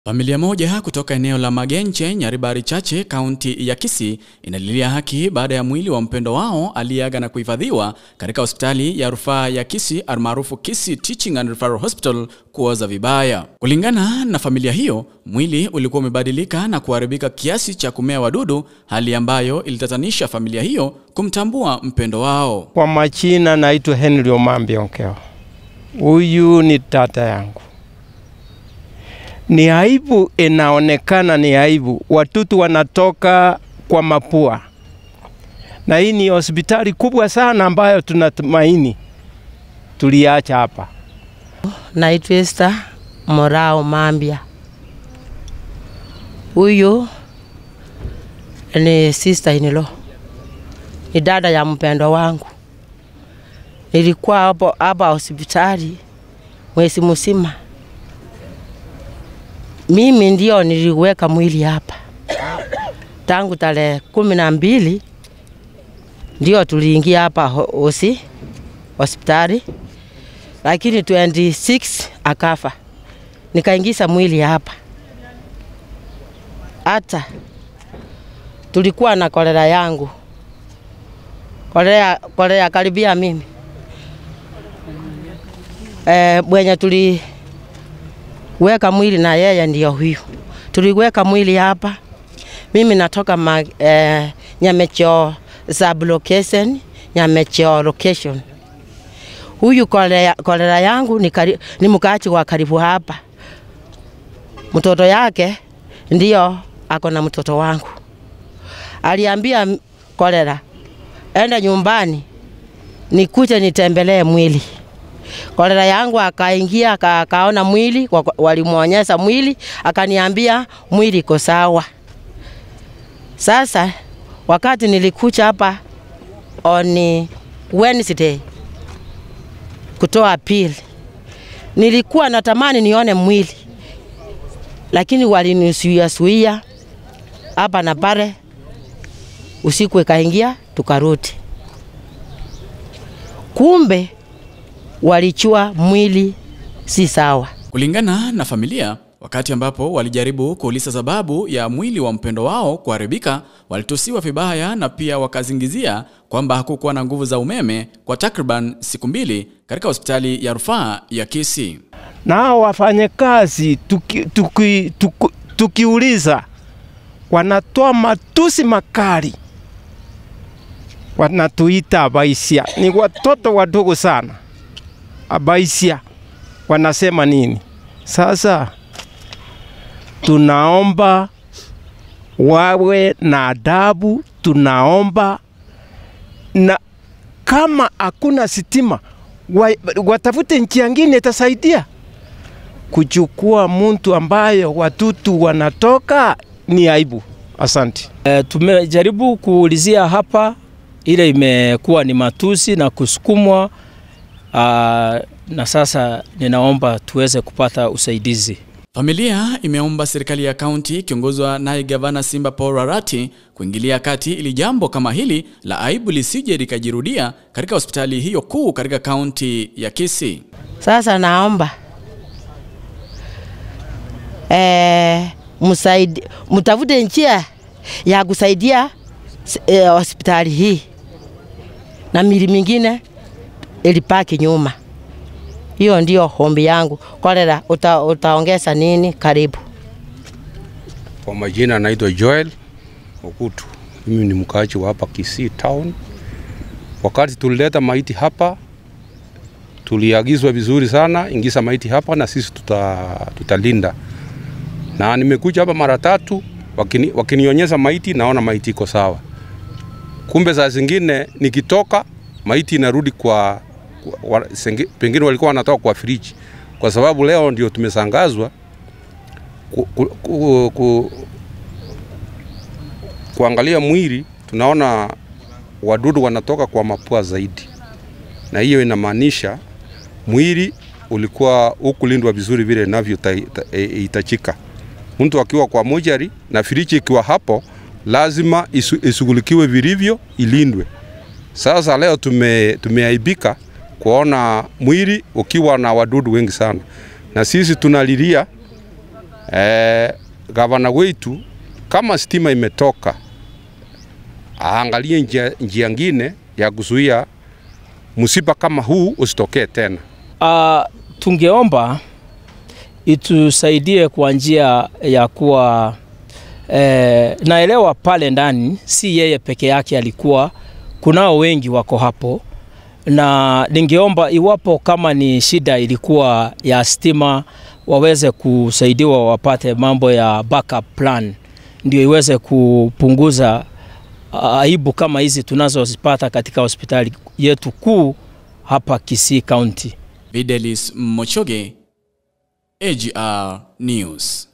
Familia moja kutoka eneo la Magenche, Nyaribari Chache, kaunti ya Kisii inalilia haki baada ya mwili wa mpendo wao aliyeaga na kuhifadhiwa katika hospitali ya rufaa ya Kisii almaarufu Kisii Teaching and Referral Hospital kuoza vibaya. Kulingana na familia hiyo, mwili ulikuwa umebadilika na kuharibika kiasi cha kumea wadudu, hali ambayo ilitatanisha familia hiyo kumtambua mpendo wao. Kwa majina naitwa Henry Omambi Onkeo. Huyu ni tata yangu. Ni aibu, inaonekana ni aibu. Watoto wanatoka kwa mapua, na hii ni hospitali kubwa sana ambayo tunatumaini tuliacha hapa. Naitwa Esther Morao Mambia. Huyu ni sister in law, ni dada ya mpendo wangu. Nilikuwa hapo hapa hospitali mwezi mzima. Mimi ndio niliweka mwili hapa tangu tarehe kumi na mbili ndio tuliingia hapa hosi hospitali, lakini 26 akafa, nikaingiza mwili hapa. Hata tulikuwa na kolera yangu, kolera, kolera karibia mimi e, mwenye tuli weka mwili na yeye ndio huyu. Tuliweka mwili hapa, mimi natoka ma, eh, Nyamecheo sublocation, Nyamecheo location. Huyu kolera, kolera yangu ni, kari, ni mkaachi wa karibu hapa. Mtoto yake ndio ako na mtoto wangu. Aliambia kolera, enda nyumbani nikuje nitembelee mwili kolera yangu akaingia akaona mwili, walimwonyesha mwili, akaniambia mwili iko sawa. Sasa wakati nilikuja hapa on Wednesday kutoa appeal, nilikuwa natamani nione mwili, lakini walinisuia suia hapa na pale. Usiku ikaingia, tukarudi, kumbe walichua mwili si sawa. Kulingana na familia, wakati ambapo walijaribu kuuliza sababu ya mwili wa mpendo wao kuharibika, walitusiwa vibaya na pia wakazingizia kwamba hakukuwa na nguvu za umeme kwa takriban siku mbili katika hospitali ya rufaa ya Kisii. Nao wafanyakazi tuki, tuki, tuki, tukiuliza wanatoa matusi makali, wanatuita abaisia. Ni watoto wadogo sana abaisia wanasema nini? Sasa tunaomba wawe na adabu, tunaomba na kama hakuna sitima wa, watafute njia nyingine itasaidia kuchukua mtu ambayo watutu wanatoka ni aibu. Asante. E, tumejaribu kuulizia hapa, ile imekuwa ni matusi na kusukumwa Uh, na sasa ninaomba tuweze kupata usaidizi. Familia imeomba serikali ya kaunti ikiongozwa naye gavana Simba Paul Arati kuingilia kati ili jambo kama hili la aibu lisije likajirudia katika hospitali hiyo kuu katika kaunti ya Kisii. Sasa naomba e, msaidi, mtafute njia ya kusaidia e, hospitali hii na mili mingine ilipaki nyuma. Hiyo ndio hombi yangu. Kolera, uta, utaongeza nini? Karibu. Kwa majina naitwa Joel Okutu, mimi ni mkaaji wa hapa Kisii town. Wakati tulileta maiti hapa, tuliagizwa vizuri sana, ingiza maiti hapa na sisi tuta, tutalinda. Na nimekuja hapa mara tatu, wakini, wakinionyesha maiti, naona maiti iko sawa. Kumbe saa zingine nikitoka maiti inarudi kwa wa, sengi, pengine walikuwa wanatoka kwa friji, kwa sababu leo ndio tumesangazwa ku, ku, ku, ku, kuangalia mwili, tunaona wadudu wanatoka kwa mapua zaidi, na hiyo inamaanisha mwili ulikuwa hukulindwa vizuri vile inavyohitajika. Mtu akiwa kwa mojari na friji ikiwa hapo, lazima isu, ishughulikiwe vilivyo, ilindwe. Sasa leo tume, tumeaibika kuona mwili ukiwa na wadudu wengi sana, na sisi tunalilia eh, gavana wetu kama stima imetoka aangalie njia, njia ngine ya kuzuia msiba kama huu usitokee tena. Uh, tungeomba itusaidie kwa njia ya kuwa eh, naelewa pale ndani si yeye peke yake alikuwa, kunao wengi wako hapo, na ningeomba iwapo kama ni shida ilikuwa ya stima, waweze kusaidiwa wapate mambo ya backup plan, ndio iweze kupunguza aibu kama hizi tunazozipata katika hospitali yetu kuu hapa Kisii County. Videlis Mochoge, AGR News.